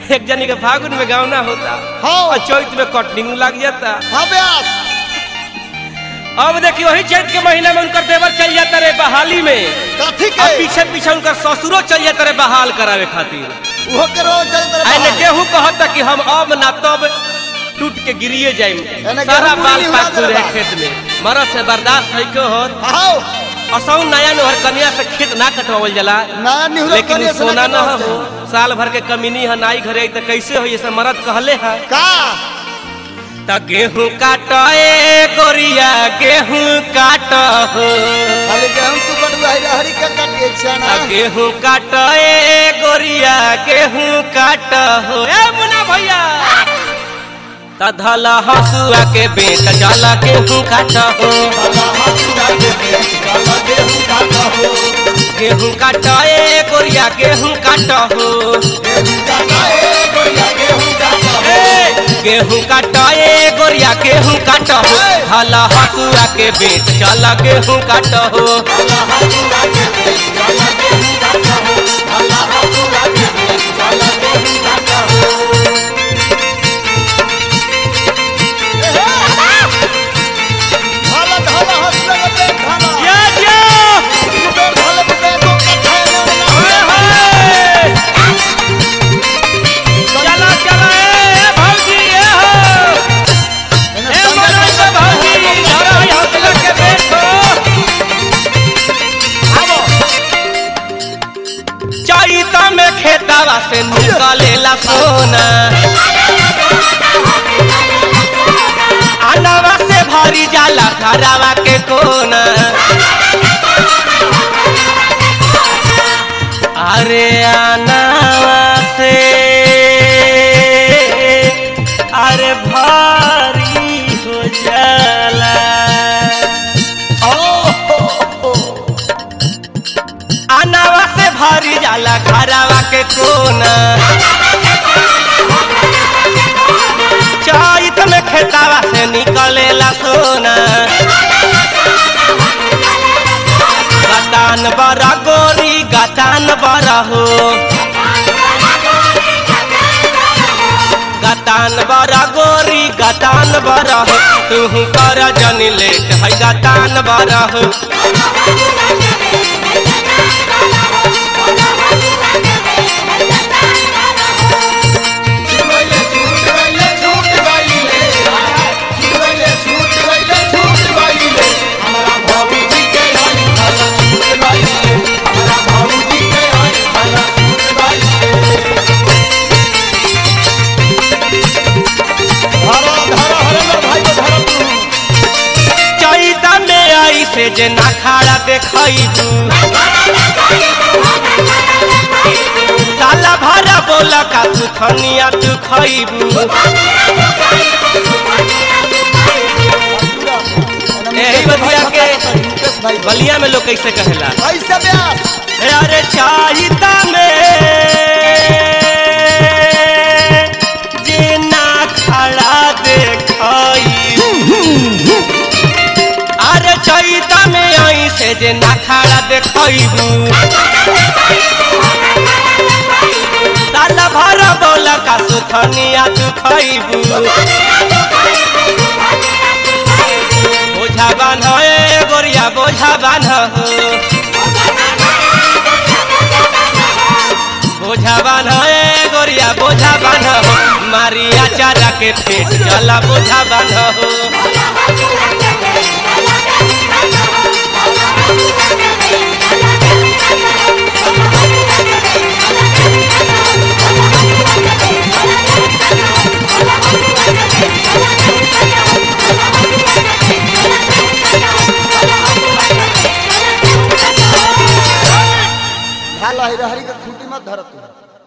एक जनी के फागुन में गाँव ना होता हाँ। और चैत में कटनिंग लग जाता हाँ ब्यास अब देखिए वही चैत के महीना में उनकर देवर चल जाता रे बहाली में कथी अब के पीछे पीछे उनकर ससुरो चल जाता रे बहाल करावे खातिर वो के रोज चलत रहे आने बाहर। केहू कहता कि हम अब ना तब टूट के गिरिए जाइम एने सारा गेहूं बाल मुड़ी पाक उड़ा रहे देला। खेत में मरद से बर्दाश्त नहीं को होत आओ असौ नया नहर कन्या से खेत ना कटवावल जाला ना निहुरा लेकिन करिए उ से सोना ना न कटवावल हो साल भर के कमीनी है नाई घरे आई तो कैसे हो ये सब मरद कहले है का त गेहूं काटे गोरिया गेहूं काट हो खाली गेहूं तू कटुआ है हरी के कटिए छना त गेहूं काटे गोरिया गेहूं काट हो ए मुना भैया त धला हसुआ के बेट जाला गेहूं काट हो गेहूं काटे गोरिया गेहूं काट हो ए, गेहूं काटे गोरिया गेहूं काट हो धला हसुआ के बेट जाला गेहूं काट हो भाला धाला हंसले के पेट धाला या या तू पेट धाले पे पेट को कठाए ना ओए होए चला चला ए भौजी ए हो ए मनोज के भौजी धरा है हौसला के बैठो आवो चैता में खेतावा से निकलेला सोना आनावा से भरी जाला घरावा के कोना अरे आनावा से अरे भारी हो जाला आनावा से भरी जाला घरावा के कोना चैत में खेतावा से निकलेला सोना गतान बरा गोरी गतान बरा हो गतान बरा गोरी गतान बरा हो तू कर जन लेट है गतान बरा हो धारा धारा हरेंद्र भाई को धारा तू चैता में आई से जे ना खाड़ा देखैबू साला भरा बोला का सुथनिया तू खैबू यही बतिया के मुकेश भाई बलिया में लोग कैसे कहेला ऐसे ब्यास अरे चाहिता में जे ना खड़ा देखई अरे चैता में आई से जे ना खड़ा देखईबू साला भर बोला का सुथनिया तू खईबू बोझा बान्ह ए गोरिया बोझा बान्ह हो बोझा बान्ह ए गोरिया बोझा बान्ह हो मारिया चारा के पेट चला बोझा बान्ह हो भाला ही रहरी के खूटी मत धरत